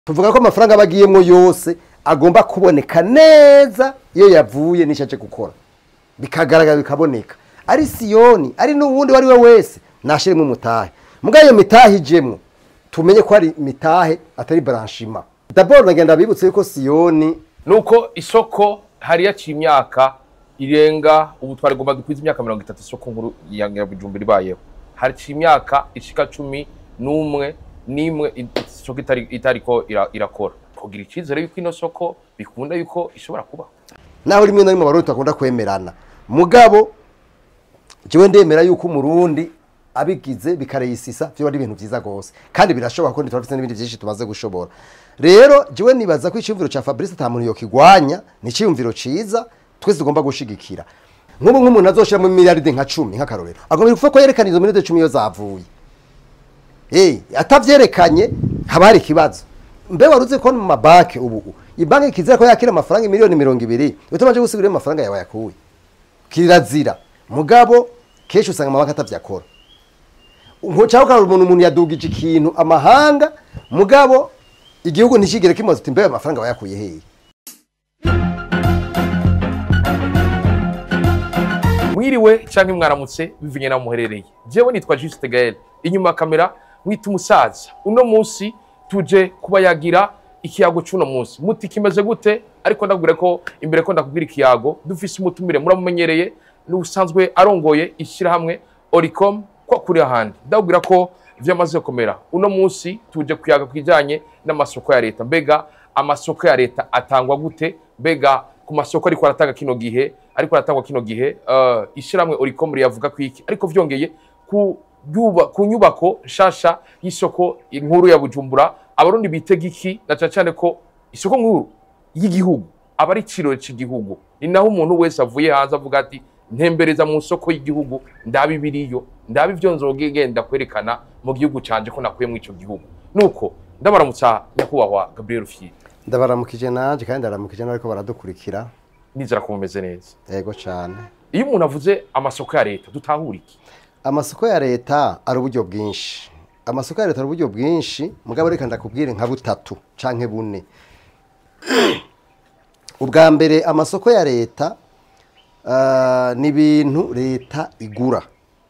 tuvuga ko amafaranga aba agiyemo yose agomba kuboneka neza iyo yavuye n'icyo aje gukora bikagaragara bikaboneka ari siyoni ari n'uwundi uwo ari we wese nashyiremo umutahe mbwa iyo mitahe ijemwo tumenye ko ari mitahe atari baranshima daboro nagenda bibutse yuko siyoni nuko isoko hari yaciye imyaka irenga ubu twarigomba dukwiza imyaka mirongo itatu isoko nkuru ya Nyirabujumbura ibayeho haciye imyaka ishika cumi n'umwe n'imwe isoko itari itariko ira- irakora kugira icyizere yuko ino soko bikunda yuko ishobora kuba naho rimwe na rimwe abarundi bakunda kwemerana mugabo jewe ndemera yuko umurundi abigize bikareyisisa vyo ari ibintu vyiza gose kandi birashoboka ko turafite n'ibindi vyinshi tumaze gushobora rero jewe nibaza ko iciyumviro ca Fabrice ata muntu yokigwanya ni iciyumviro ciza twese tugomba gushigikira nk'ubu nk'umuntu azoshiramo miliyaride nka cumi nk'akarorero agomba kuvuga ko yerekana izo miliyaride cumi iyo zavuye Eh, atavyerekanye haba hari ikibazo mbe waruze ko mu mabanki ubu ibanki kizira ko yakira amafaranga miliyoni mirongo ibiri utabanje gusigura iyo amafaranga yawe yakuye kirazira mugabo kenshi usanga amabanki atavyakora cyangwa ukabona umuntu umuntu yadugije ikintu amahanga mugabo igihugu ntikigere kimaze uti mbe ayo mafaranga wayakuye hehe mwiriwe canke mwaramutse bivanye naho muherereye jewe nitwa Juste Gaël inyuma ya kamera mwita umusaza uno munsi tuje kuba yagira ikiyago c'uno munsi muti kimeze gute ariko ndakubwira ko imbere ko ndakubwira ikiyago dufise umutumire muramumenyereye n'usanzwe arongoye ishyirahamwe Oricom ko kuri ahandi ndakubwira ko vyamaze gukomera uno munsi tuje kuyaga kwijanye n'amasoko ya leta mbega amasoko ya leta atangwa gute mbega ku masoko ariko aratanga kino gihe ariko aratangwa kino gihe uh, ishyirahamwe Oricom riyavuga ku iki ariko vyongeye ku yuba, ku nyubako nshasha y'isoko inkuru ya Bujumbura abarundi bitega iki na cane cane ko isoko nkuru y'igihugu aba ari iciro cy'igihugu ni naho umuntu wese avuye hanze avuga ati ntembereza mu soko y'igihugu ndabi biriyo ndabi ivyo nzogenda kwerekana mu gihugu canje ko nakuye mu ico gihugu nuko ndabaramutsa nyakubahwa Gabriel Rufyiri ndabaramukije nanje kandi ndaramukije n'ariko baradukurikira nizera ko mumeze neza yego cane iyo umuntu avuze amasoko ya leta dutahura iki amasoko ya leta ari uburyo bwinshi amasoko ya leta ari uburyo bwinshi mugabo reka ndakubwire nka butatu canke bune ubwa mbere amasoko ya leta ah, ni ibintu leta igura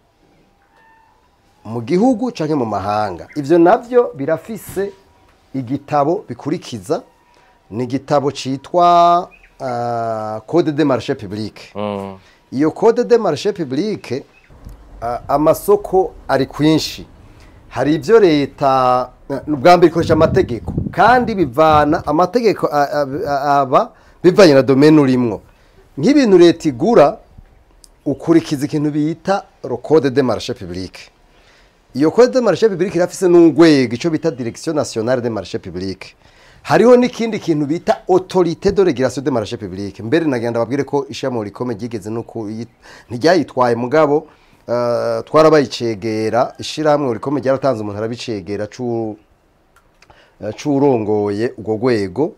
mu gihugu canke mu mahanga ivyo navyo birafise igitabo bikurikiza ni igitabo citwa ah, code de marché public mm. iyo code de marché public a- amasoko ari kwinshi hari ibyo leta ubwa mbere ikoresha amategeko kandi bivana amategeko a- a- a- aba bivanye na domene urimwo nk'ibintu leta igura ukurikiza ikintu bita ro code de marché public iyo code de marché public irafise n'urwego ico bita direction nationale de marché public hariho n'ikindi kintu bita autorité de régulation de marché public mbere nagenda babwire ko ishami rikome ryigeze no ku ntiryayitwaye mugabo uh, twarabayicegera ishirahamwe rikome ryaratanze umuntu arabicegera cu eh, c'urongoye urwo rwego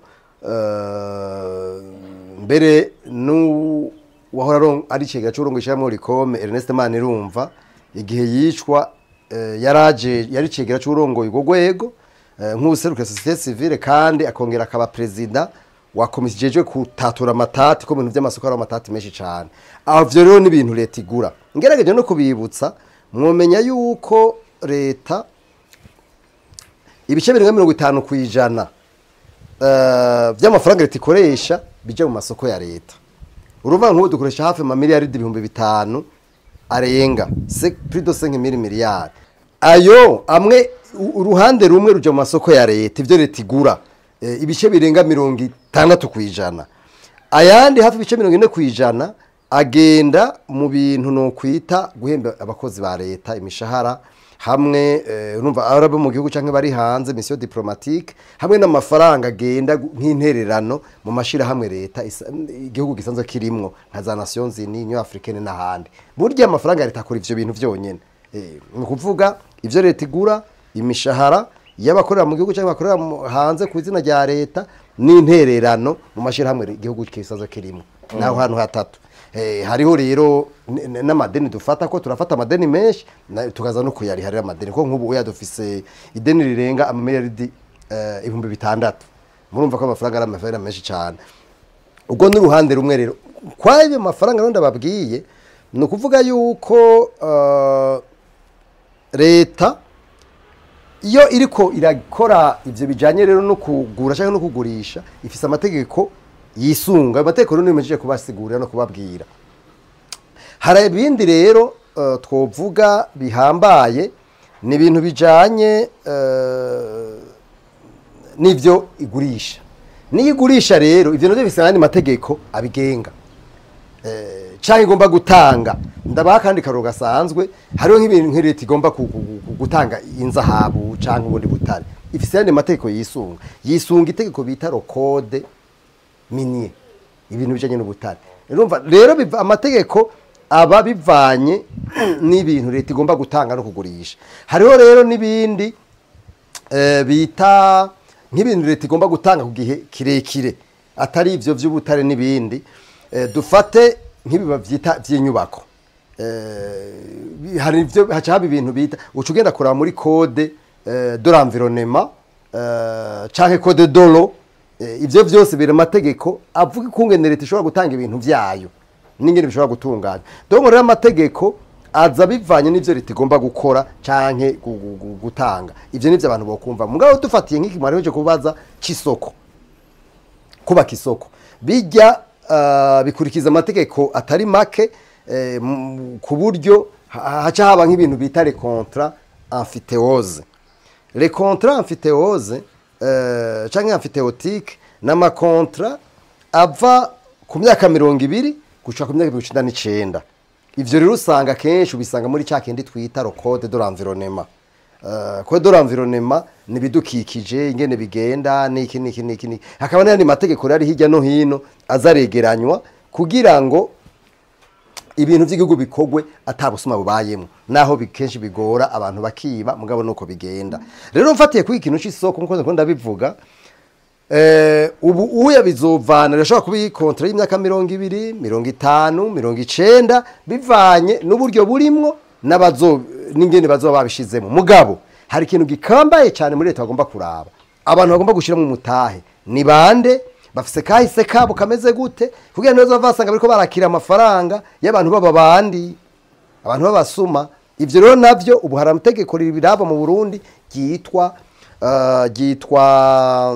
eh, mbere nu wahora aron- ari icegera c'urongoye ishirahamwe rikome Ernest Manirumva igihe yicwa eh, yaraje yari icegera c'urongoye urwo rwego eh, nk'ubuserukira societe civile kandi akongera akaba perezida wa komisiyo ijejwe kutatura amatati ko mu bintu by'amasoko hari amatati menshi cyane aho vyo rero ni ibintu leta igura ngerageje no kubibutsa mwomenya yuko leta ibice birenga mirongo itanu ku ijana eh, by'amafaranga leta ikoresha bija mu masoko ya leta uruvuga nk'ubu dukoresha hafi amamiliyaridi ibihumbi bitanu arenga se plus de 5 mille miliyari ayo amwe u- uruhande rumwe ruja mu masoko ya leta ivyo leta igura eh, ibice birenga mirongo itandatu ku ijana ayandi hafi ibice mirongo ine ku ijana agenda mu bintu no kwita guhemba abakozi ba leta imishahara hamwe eh, urumva arabo mu gihugu canke bari hanze mission diplomatique hamwe n'amafaranga agenda gu- nk'intererano mu mashira hamwe leta isa- igihugu gisanzwe kirimwo nka za Nations Unies Union Africaine n'ahandi burya amafaranga ya leta akora ivyo bintu vyonyene eh, ni ukuvuga ivyo leta igura imishahara y'abakorera mu gihugu cyangwa bakorera mu- hanze ku izina rya leta n'intererano mu mashirahamwe igihugu kisanzwe kirimwo naho hantu hatatu Eh, hariho rero n- n- n'amadeni dufata ko turafata amadeni menshi na- tukaza no kuyariharira amadeni ko nk'ubu uya dufise ideni rirenga amamiliyaridi eh, ibihumbi bitandatu murumva ko amafaranga ari amafaranga menshi cyane ubwo ni uruhande rumwe rero kwayo mafaranga rero ndababwiye ni ukuvuga yuko eh, leta iyo iriko irakora ivyo bijanye rero no kugura cyangwa no kugurisha ifise amategeko yisunga ayo mategeko rero nimejeje kubasigurira no kubabwira hari ibindi rero eh, twovuga bihambaye ni ibintu bijanye eh, n'ivyo igurisha niyo igurisha rero ivyo navyo bifise ayandi mategeko abigenga eh, canke igomba gutanga ndabaha kandi karoro gasanzwe hariho nk'ibintu nk'iri leta igomba ku- ku- ku- gutanga inzahabu canke ubundi butare ifise ayandi mategeko yisunga yisunga itegeko bita rokode minier ibintu bijanye n'ubutare urumva rero biva amategeko aba bivanye n'ibintu leta igomba gutanga no kugurisha hariho rero n'ibindi eh, bita nk'ibintu leta igomba gutanga ku gihe kirekire atari ivyo vy'ubutare n'ibindi eh, dufate nk'ibiba vyita vy'inyubako eh, hari ivyo haca haba ibintu bita uca ugenda kuraba muri code eh, de l'environnement eh, canke code dolo eh, ivyo vyose biri amategeko avuga ikungene leta ishobora gutanga ibintu vyayo n'ingene bishobora gutunganya donc rero amategeko aza bivanye n'ivyo leta igomba gukora canke gu- gu- gu- gutanga ivyo nivyo abantu bokumva mugabo dufatiye nk'iki mwari kubaza c'isoko kubaka isoko bijya ah, bikurikiza amategeko atari make eh, m- ku buryo ha- haca haba nk'ibintu bita les contrats amphithéose les contrats amphithéose eh, canke amphithéotique n'amakontra ava ku myaka mirongo ibiri gushika ku myaka mirongo icenda n'icenda ivyo rero usanga kenshi ubisanga muri ca kindi twita code de l'environnement Uh, code de l'environnement ni ibidukikije ingene bigenda niki niki niki niki hakaba n'ayandi mategeko rero ari hirya no hino azaregeranywa kugira ngo ibintu by'igihugu bikogwe atabusuma bubayemo naho bi- kenshi bigora abantu bakiba mugabo nuko bigenda rero mfatiye kuri ikintu c'isoko nkuko ndiko ndabivuga eh, ubu uya bizovana rishobora kuba iyi kontra y'imyaka mirongo ibiri mirongo itanu mirongo icenda bivanye n'uburyo burimwo n'abazo n'ingene bazoba babishizemo mugabo hari ikintu gikambaye cyane muri leta bagomba kuraba abantu bagomba gushiramo umutahe ni bande bafise kahise kabo kameze gute kugira ngo basanga bariko barakira amafaranga y'abantu baba bandi abantu b'abasuma ivyo rero navyo ubu hari amategeko riraba mu Burundi ryitwa uh, ryitwa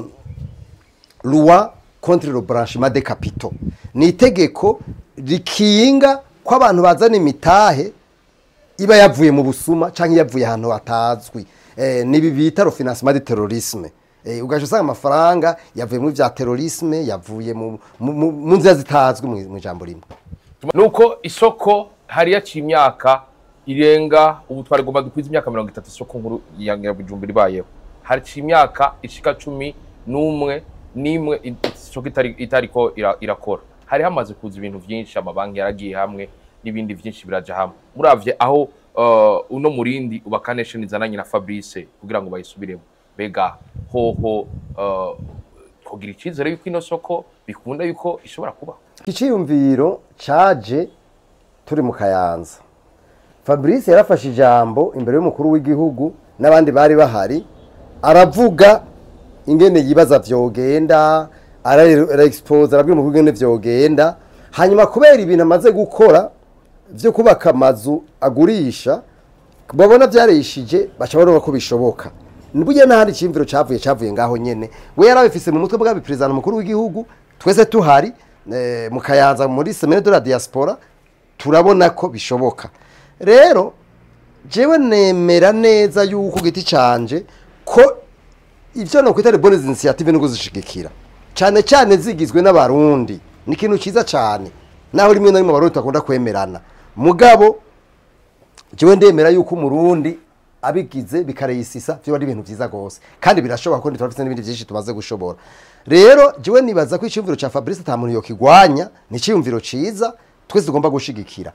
loi contre le branchement des capitaux ni itegeko rikinga ko abantu bazana imitahe iba yavuye mu busuma cyangwa yavuye ahantu hatazwi eh, nibi bita le financement du terrorisme eh, ugaje usanga amafaranga yavuye mu vya terrorisme yavuye mu mu- mu mu nzira zitazwi mu mu ijambo rimwe nuko isoko hari yaciye imyaka irenga ubu twarigomba dukwiza imyaka mirongo itatu isoko nkuru ya Nyirabujumbura ibayeho haciye imyaka ishika cumi n'umwe n'imwe i- isoko itari itariko ira- irakora hari hamaze kuza ibintu vyinshi amabanki yaragiye hamwe n'ibindi vyinshi biraja hamwe muravye aho uh, uno murindi uba connection izananye na Fabrice kugira ngo bayisubiremo bega hoho uh, kugira icizere yuko ino soko bikunda yuko ishobora kubaho iciyumviro caje turi mu kayanza fabrice yarafashe ijambo imbere y'umukuru w'igihugu n'abandi bari bahari aravuga ingene yibaza vyogenda araexpose arabwira umukuru ingene vyogenda hanyuma kubera ibintu amaze gukora vyo kubaka amazu agurisha babona vyarishije baca babona ko bishoboka burya n'ahandi iciyumviro cavuye cavuye ngaho nyene we yarabifise mu mutwe bw'abi perezida mukuru w'igihugu twese tuhari eh, mu kayanza muri semaine de la diaspora turabona ko bishoboka rero jewe nemera neza yuko giti canje ko ivyo no kwita bonnes initiative no kuzishigikira cyane cyane zigizwe n'abarundi ni ikintu ciza cyane naho rimwe na rimwe abarundi takunda kwemerana mugabo jewe ndemera yuko umurundi abigize bikareyisisa byo ari ibintu byiza gose kandi birashoboka ko turafite n'ibindi byinshi tumaze gushobora rero jewe nibaza ko icyumviro cya Fabrice ata muntu yokigwanya ni icyumviro ciza twese tugomba gushigikira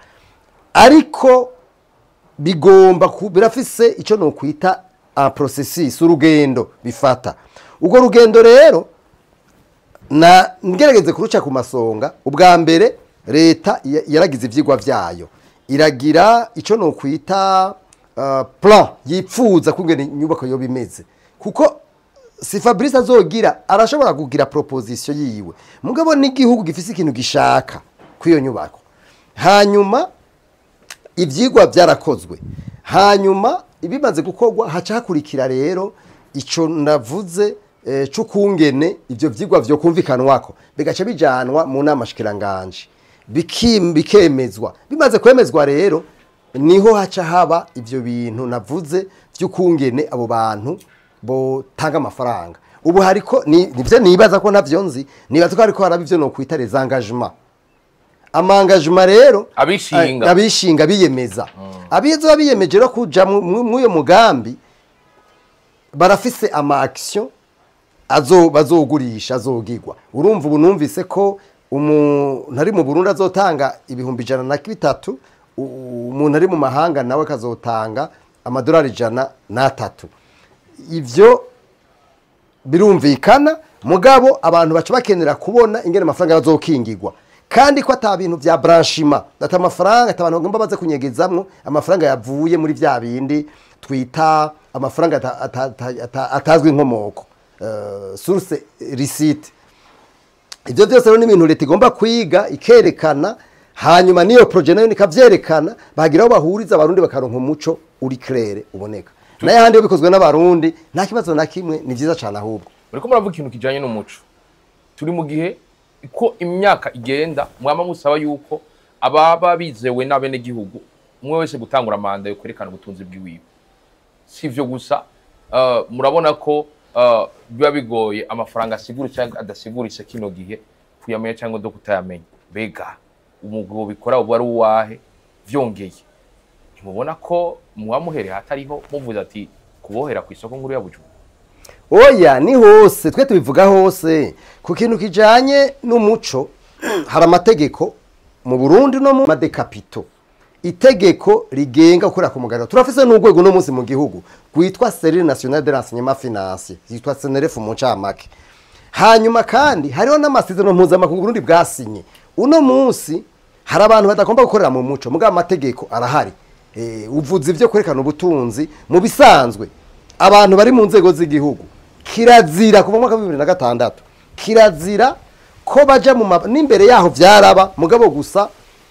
ariko bigomba ku- birafise icyo nokwita a processus urugendo bifata ubwo rugendo rero na ngerageze kuruca ku masonga ubwa mbere leta ya- yaragize ivyigwa vyayo iragira ico no kwita uh, plan yipfuza kungena inyubako yoba imeze kuko si fabrice azogira arashobora kugira proposition yiwe mugabo n'igihugu gifise ikintu gishaka kw'iyo nyubako hanyuma ibyigwa byarakozwe hanyuma ibimaze gukorwa haca hakurikira rero icyo navuze eh, c'ukungene ibyo byigwa byo kumvikanwako bigaca bijanwa mu nama shikiranganje bikim- bikemezwa bimaze kwemezwa rero niho haca haba ibyo bintu navuze by'ukungene abo bantu botanga amafaranga ubu hariko ni- nivyo nibaza ko navyo nzi nibaza ko hariko haraba ivyo nokwita les engagements amangajima rero Abishinga. eh, abishinga biyemeza abizo biyemeje no kuja mu- mu- mw'uyo mugambi barafise ama action azo bazogurisha azogirwa urumva ubu numvise ko umuntu ari mu Burundi azotanga ibihumbi ijana na bitatu u- umuntu ari mu mahanga nawe kazotanga amadolari ijana n'atatu ivyo birumvikana mugabo abantu baca bakenera kubona ingene amafaranga bazokingirwa kandi ko ata bintu vya branchima ata amafaranga ata abantu bagomba baze kunyegezamwo amafaranga yavuye muri vya bindi twita amafaranga ata- ata- ata- ata- atazwi inkomoko uh, source receipt ibyo byose rero ni ibintu leta igomba kwiga ikerekana hanyuma n'iyo proje nayo nikavyerekana bagira aho bahuriza abarundi bakaronka umuco uri claire uboneka nayo handi iyo bikozwe n'abarundi nta kibazo na kimwe ni vyiza cane ahubwo uriko muravuga ikintu kijanye n'umuco turi mu gihe ko imyaka igenda mwama musaba yuko ababa bizewe n'abenegihugu umwe wese gutangura manda yo kwerekana ubutunzi bwiwiwe si ivyo gusa uh, murabona ko uh, biba bigoye amafaranga asigura cyangwa adasiguritse kino gihe kuyamenya cyangwa do kutayamenya mbega umugabo bikora ubu ari uwahe vyongeye ntimubona ko muwamuhereye hatariho muvuze ati kubohera ku isoko nkuru ya bujumbura oya ni hose twe tubivuga hose ku kintu kijanye n'umuco hari amategeko mu burundi no mu madekapito itegeko rigenga gukorera ku mugaragaro turafise n'urwego no munsi mu gihugu rwitwa serire national de renseignement financier yitwa senerefu mu ncamake hanyuma kandi hariho n'amasezerano mpuzamakungu Burundi bwasinye uno munsi hari abantu badagomba gukorera mu muco mugabo amategeko arahari Eh, uvuze ibyo kwerekana ubutunzi mu bisanzwe abantu bari mu nzego z'igihugu kirazira kuva mu mwaka wa bibiri na gatandatu kirazira ko baja mu ma- n'imbere yaho vyaraba mugabo gusa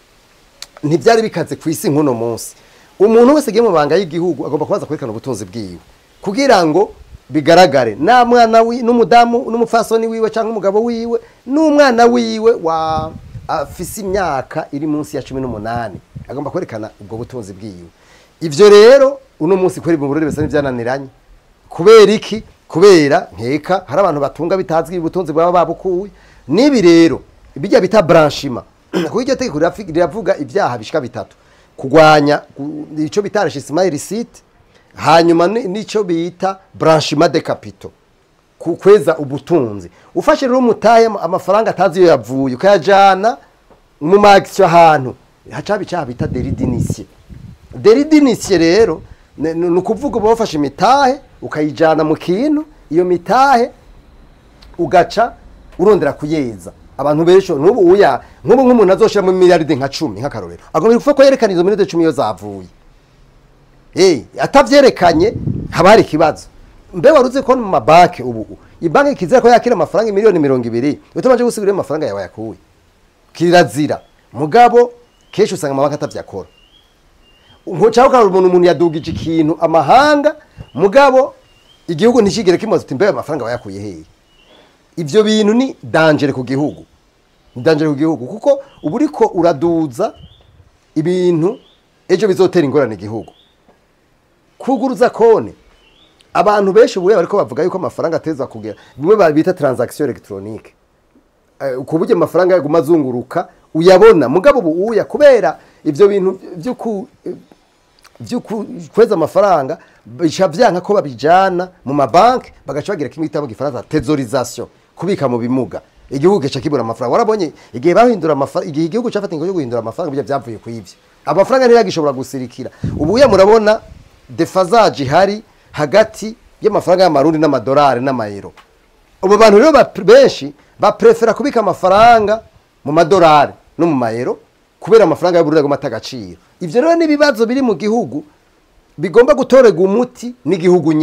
ntibyari bikaze ku isi nk'uno munsi umuntu wese agiye mu banga y'igihugu agomba kubaza kwerekana ubutunzi bwiwe kugira ngo bigaragare nta mwana wi- n'umudamu n'umupfasoni wiwe cyangwa umugabo wiwe n'umwana wiwe wa afise imyaka iri munsi ya cumi n'umunani agomba kwerekana ubwo butunzi bwiwe ivyo rero uno munsi kweri mu burere bisa n'ivyananiranye kubera iki kubera nkeka hari abantu batunga bitazwi ubutunzi bwaba babukuye n'ibi rero bijya bita branchima kuko iryo tegeko rirafi- riravuga ibyaha bishika bitatu kurwanya gu- ico bita enrichissement illicite hanyuma ni- n'ico bita branchiment de capitaux ku- kweza ubutunzi ufashe rero umutahe amafaranga atazi iyo yavuye ukayajana mu magisiyo ahantu hacaba icyaha bita deridinisiye deridinisiye rero ni ni ukuvuga uba wafashe imitahe ukayijyana mu kintu iyo mitahe ugaca urondera kuyeza abantu benshi n'ubu uya nk'ubu nk'umuntu azoshiramo miliyaridi nka cumi nk'akarorero agomba kuvuga ko yerekana izo miliyaridi cumi iyo zavuye Eh, atavyerekanye haba hari ikibazo mbe wari uzi ko mu mabanki ubu ibanki kizira ko yakira amafaranga miliyoni mirongo ibiri utabanje gusigura amafaranga yawe yakuye kirazira mugabo kenshi usanga amabanki atavyakora nkucaho ukabona umuntu umuntu yadugije ikintu amahanga mugabo igihugu ntikigere kimaze uti mbe ayo mafaranga wayakuye hehe ivyo bintu ni dangere ku gihugu ni dangere ku gihugu kuko uba uriko uraduza ibintu ejo bizotera ingorane igihugu kuguruza kone abantu benshi ubu bariko bavuga yuko amafaranga ateza kugera bimwe bita transaction electronique Eh, ku buryo amafaranga yaguma azunguruka uyabona mugabo ubu uya kubera ivyo bintu vy'uku vy'uku kweza amafaranga bica vyanka ko babijana mu mabanki bagaca bagira kimwe bita mu gifaransa tesorisation kubika mu bimuga igihugu gica kibura amafaranga warabonye igihe bahindura amafaranga igihe igihugu cafata ingo yo guhindura amafaranga bijya vyavuye ku ivyo amafaranga ntiyagishobora gusirikira ubu uya murabona defazaje ihari hagati y'amafaranga y'amarundi n'amadolari n'amayero ubu bantu rero ba- benshi baprefera kubika amafaranga mu madolari no mu mayero kubera amafaranga y'uburundi agomba ata agaciro ivyo rero n'ibibazo biri mu gihugu bigomba gutorerwa umuti n'igihugu nyene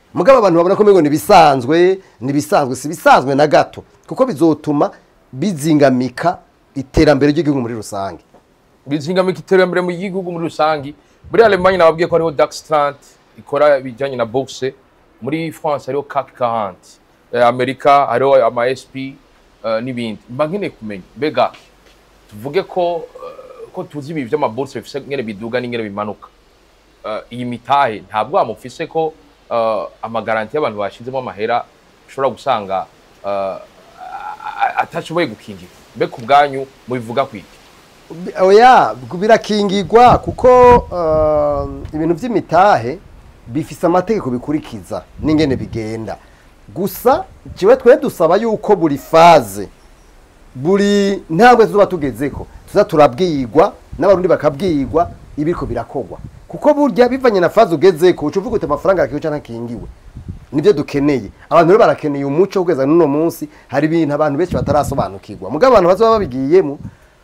mugabo abantu babona ko mbego nibisanzwe nibisanzwe si bisanzwe na gato kuko bizotuma bizingamika iterambere ry'igihugu muri rusange bizingamika iterambere mu gihugu muri rusangi muri Allemagne nababwiye ko hariho Daxtrant ikora ibijyanye na boxe muri France hariho CAC 40 eh, Amerika hariho ama SP eh, n'ibindi mba nkeneye kumenya mbega tuvuge ko eh, ko tuzi ibi by'amabourse bifise ngene biduga n'ingene bimanuka Eh, iyi mitahe ntabwo amufise ko eh, amagaranti y'abantu bashizemo amahera ushobora gusanga eh, a- a- atashoboye gukingira mbe ku bwanyu mubivuga kwiki oya birakingirwa kuko uh, ibintu by'imitahe bifise amategeko bikurikiza n'ingene bigenda gusa kiwe twe dusaba yuko buri faze buri ntambwe tuzoba tugezeko tuza turabwirwa n'abarundi bakabwirwa ibiriko birakogwa kuko burya bivanye na faze ugezeko uca uvuga uti amafaranga arakiwe canke akingiwe nibyo dukeneye abantu rero barakeneye umuco kugeza n'uno munsi hari ibintu abantu benshi batarasobanukirwa mugabo abantu bazoba babigiyemo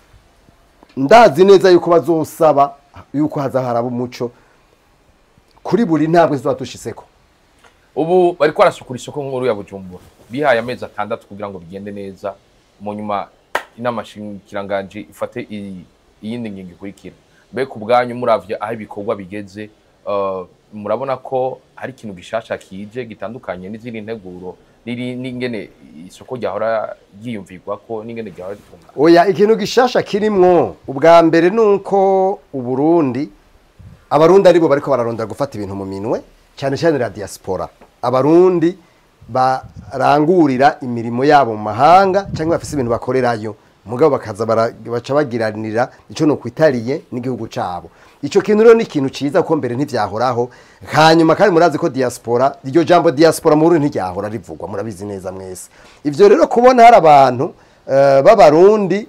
ndazi neza yuko bazosaba yuko haza haraba umuco kuri buri ntambwe tuba dushiseko ubu bariko barasukura isoko nkuru ya bujumbura bihaye amezi atandatu kugira ngo bigende neza mu nyuma inama shingiranganje ifate i- iyindi ngingo ikurikira mbe ku bwanyu muravye aho ibikorwa bigeze uh, murabona ko hari ikintu gishasha kije gitandukanye n'izindi nteguro n'iri- n'ingene isoko ryahora ryiyumvirwako n'ingene ryahora ritungana oya ikintu gishasha kirimwo ubwa mbere ni uko uburundi abarundi aribo bariko bararondera gufata ibintu mu minwe cyane cyane la diaspora abarundi barangurira imirimo yabo mu mahanga cyangwa bafise ibintu bakorerayo mugabo bakaza bara- baca bagiranira ico no kwitariye n'igihugu cabo ico kintu rero ni ikintu ciza kuko mbere ntivyahoraho hanyuma kandi murazi ko diaspora iryo jambo diaspora mu Burundi ntiryahora rivugwa murabizi neza mwese ivyo rero kubona hari abantu eh, b'abarundi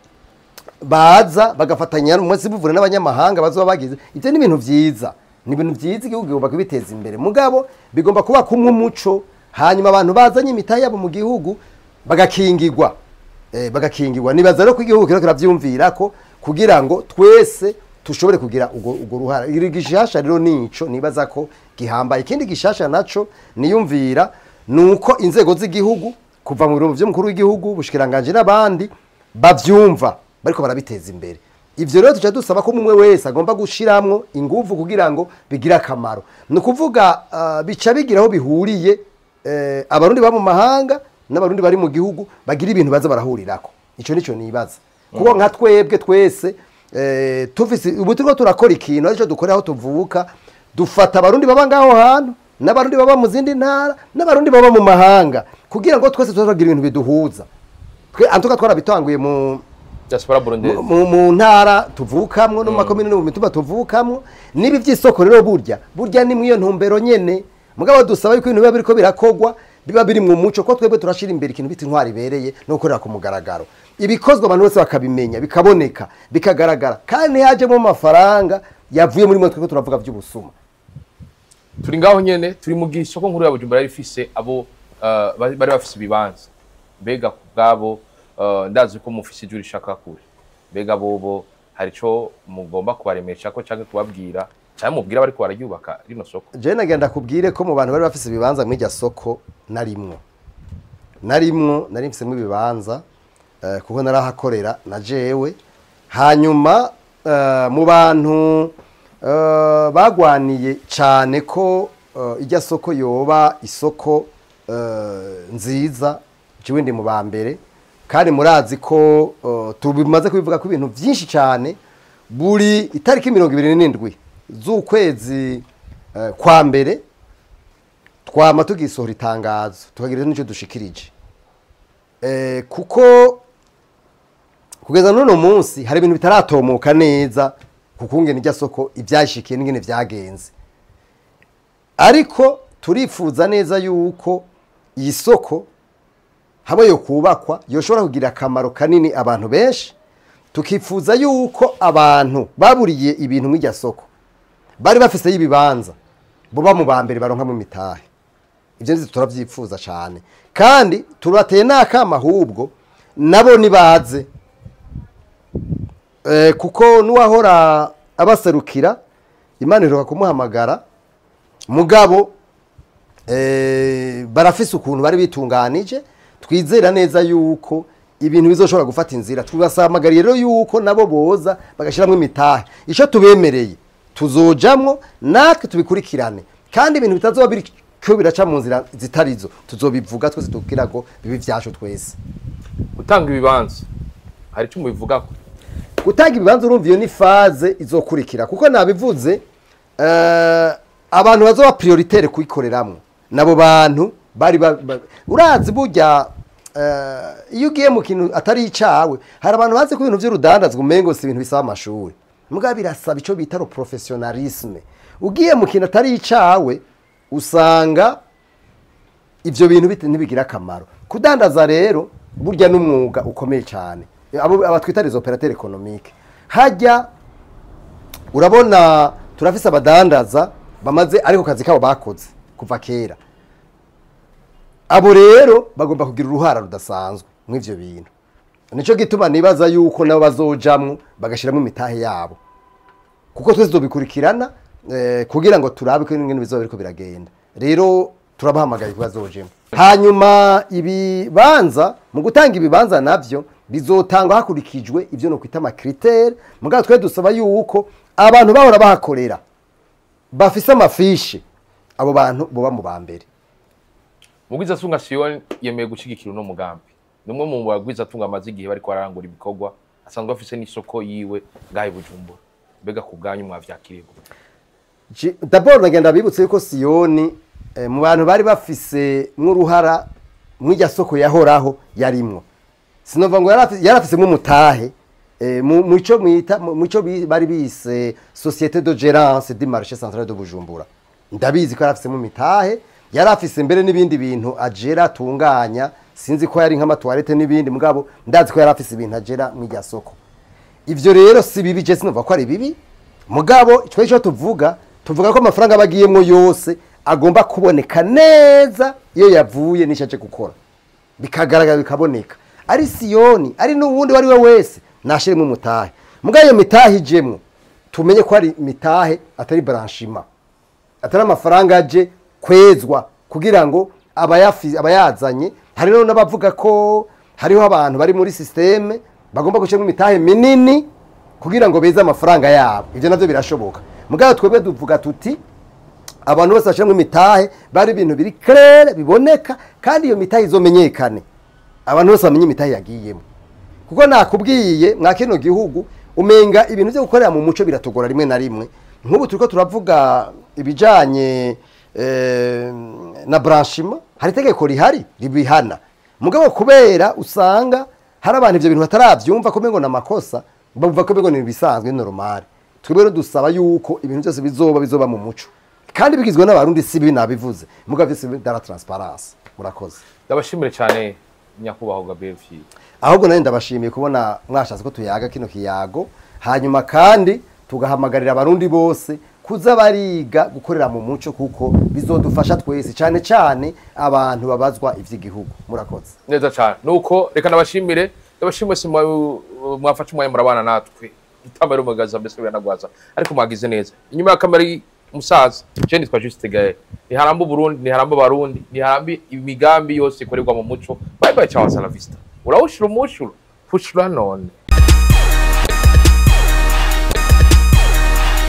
baza bagafatanya umunsi buvura n'abanyamahanga bazoba bagize ibyo ni ibintu byiza ni ibintu byiza igihugu kigomba kubiteza imbere mugabo bigomba kuba kumwe umuco hanyuma abantu bazanye imitahe yabo mu gihugu bagakingirwa eh, bagakingirwa nibaza rero ko igihugu kiriko kiravyumvira ko kugira ngo twese tushobore kugira urwo urwo ruhara iri gishasha rero nico nibaza ko gihambaye ikindi gishasha naco niyumvira nuko inzego z'igihugu kuva mu biro vy'umukuru w'igihugu bushikiranganje n'abandi bavyumva bariko barabiteza imbere ivyo rero tuca dusaba ko umwe wese agomba gushiramwo inguvu kugira ngo bigire akamaro ni ukuvuga uh, bica bigira aho bihuriye eh, abarundi baba mu mahanga n'abarundi bari mu gihugu bagira ibintu baza barahurirako ico nico nibaza kuko nka twebwe twese eh, tufise ubu turiko turakora ikintu arico dukorera aho tuvuka dufata abarundi baba ngaho hantu n'abarundi baba mu zindi ntara n'abarundi baba mu mahanga kugira ngo twese tuzagira ibintu biduhuza twe antuka twarabitanguye mu diaspora burundaise mu, mu ntara tuvukamwo no mu makomine no mu mitumba tuvukamwo nibi vy'isoko rero burya burya ni mwiyo ntumbero nyene mugabo dusaba yuko ibintu biba biriko birakogwa biba biri mu muco ko twebwe turashira imbere ikintu bita intwari ibereye no gukorera ku mugaragaro ibikozwe abantu bose bakabimenya bikaboneka bikagaragara kandi hajemo amafaranga yavuye muri mwe twebwe turavuga vy'ubusuma turi ngaho nyene turi mu gisoko nkuru ya bujumbura yari ifise abo uh, bari bari bafise ibibanza mbega ku bwabo uh, ndazi ko mufise ijuru rishaka kure mbega bobo hari ico mugomba kubaremesha ko canke kubabwira canke mubwira bariko bararyubaka rino soko jewe nagenda kubwire ko mu bantu bari bafise ibibanza muri iryo soko narimwo narimwo nari mfisemwo ibibanza eh, kuko narahakorera na jewe hanyuma eh, mu bantu eh, bagwaniye cane ko eh, irya soko yoba isoko eh, nziza jewe ndi mu ba mbere kandi murazi ko eh, tubimaze kubivuga ko ibintu vyinshi cane buri itariki mirongo ibiri n'indwi z'ukwezi eh, kwa mbere twama tugisohora itangazo tukagira n'icyo dushikirije eh, kuko kugeza n'uno munsi hari ibintu bitaratomoka neza kukungena irya soko ibyashikiye n'ingene vyagenze ariko turifuza neza yuko iyi soko hamwe yo kubakwa yoshobora kugira akamaro kanini abantu benshi tukifuza yuko abantu baburiye ibintu mu irya soko bari bafise y'ibibanza buba mu ba mbere baronka mu mitahe ibyo nzi turabyifuza cyane kandi turateye n'akama ahubwo nabo nibaze Eh, kuko n'uwahora abaserukira imana iheruka kumuhamagara mugabo eh, barafise ukuntu bari bitunganije twizera neza yuko ibintu bizoshobora gufata inzira tubasamagariye rero yuko nabo boza bagashyiramo imitahe icyo tubemereye tuzojamwo natwe tubikurikirane kandi ibintu bitazoba biriko biraca mu nzira zitarizo tuzobivuga twese tubwira ngo bibe vyacu twese gutanga ibibanza hari icyo mubivugako gutanga ibibanza urumva iyo ni faze izokurikira kuko nabivuze eh, abantu bazoba prioritaire kuyikoreramwo nabo bantu bari ba- ba- urazi burya eh, iyo ugiye mu kintu atari icawe hari abantu bazi ko ibintu vy'urudandazwa umengo si ibintu bisaba amashuri mbwa birasaba ico bita ro professionalisme ugiye mu kintu atari icawe usanga ivyo bintu bite- ntibigira akamaro kudandaza rero burya n'umwuga ukomeye cyane abo aba twita les opérateurs économiques hajya urabona turafise abadandaza bamaze ariko kazi kabo bakoze kuva kera abo rero bagomba kugira uruhara rudasanzwe mw'ivyo bintu nico gituma nibaza yuko nabo bazojamwo bagashiramo imitahe yabo kuko twese tubikurikirana eh, kugira ngo turabe ko ibintu bizoba biriko biragenda rero turabahamagaye kubazojemo hanyuma ibibanza mu gutanga ibibanza navyo bizotangwa hakurikijwe ivyo no kwita amakritere mugabo twe dusaba yuko abantu bahora bahakorera bafise amafishi abo bantu boba mu ba mbere mugwiza tunga siyoni yemeye gushyigikira uno mugambi ni umwe mu bagwiza tunga amaze igihe bariko bararangura ibikorwa asanzwe afise n'isoko yiwe ngahe bujumbura mbega ku bwanyu mwavyakiriye gute? Je- d'abord nagenda bibutse yuko siyoni eh, mu bantu bari bafise nk'uruhara mw'irya soko yahoraho yarimwo sinova ngo yarafi- yarafisemwo umutahe eh, mu mu ico mwita mu mu ico bi- bari bise société de gérance du marché central de Bujumbura ndabizi ko yarafisemo imitahe yarafise mbere n'ibindi bintu agera atunganya sinzi ko yari nk'amatuwarete n'ibindi mugabo ndazi ko yarafise ibintu agera mw'irya soko ivyo rero si bibi je sinumva ko ari bibi mugabo twe ico tuvuga tuvuga ko amafaranga bagiyemwo yose agomba kuboneka neza iyo yavuye n'icyo aje gukora bikagaragara bikaboneka ari siyoni ari n'uwundi wari we wese nashiremo umutahe mugabo iyo mitahe ijemwo tumenye ko ari mitahe atari branchima atari amafaranga aje kwezwa kugira ngo abayafi- abayazanye hari rero n'abavuga ko hariho abantu bari muri sisiteme bagomba gushyiramo imitahe minini kugira ngo beze amafaranga yabo ibyo nabyo birashoboka mugabo twebwe duvuga tuti abantu bose bashyiramo imitahe bari ibintu biri kerere biboneka kandi iyo mitahe izomenyekane abantu bose bamenye imitahe yagiyemo kuko nakubwiye mwa kino gihugu umenga ibintu byo gukorera mu muco biratugora rimwe na rimwe nk'ubu turiko turavuga ibijanye eh, na branchima hari itegeko rihari ribihana mugabo kubera usanga hari abantu ivyo bintu bataravyumva ko mengo namakosa bavuga ko mengo ni ibisanzwe ni normal twebwe rero dusaba yuko ibintu byose bizoba bizoba mu muco kandi bigizwe n'abarundi si bibi nabivuze mugabo vyose dara transparence murakoze ndabashimire cyane nyakubahwa gabriel fiyo ahubwo nanjye ndabashimiye kubona mwashatse ko tuyaga kino kiyago hanyuma kandi tugahamagarira abarundi bose kuza bariga gukorera mu muco kuko bizodufasha twese cyane cyane abantu babazwa ivy'igihugu murakoze neza cyane nuko reka nabashimire ndabashimire si mwa- mwafashe umwanya murabana natwe itamba rumagaza mbese biranagwaza ariko mwagize neza inyuma ya kamera umusaza je nitwa Juste Gael ntiharamba Burundi ntiharamba Barundi ntiharamba imigambi yose ikorerwa mu muco bye bye ciao salavista urawushira umushuro fushura none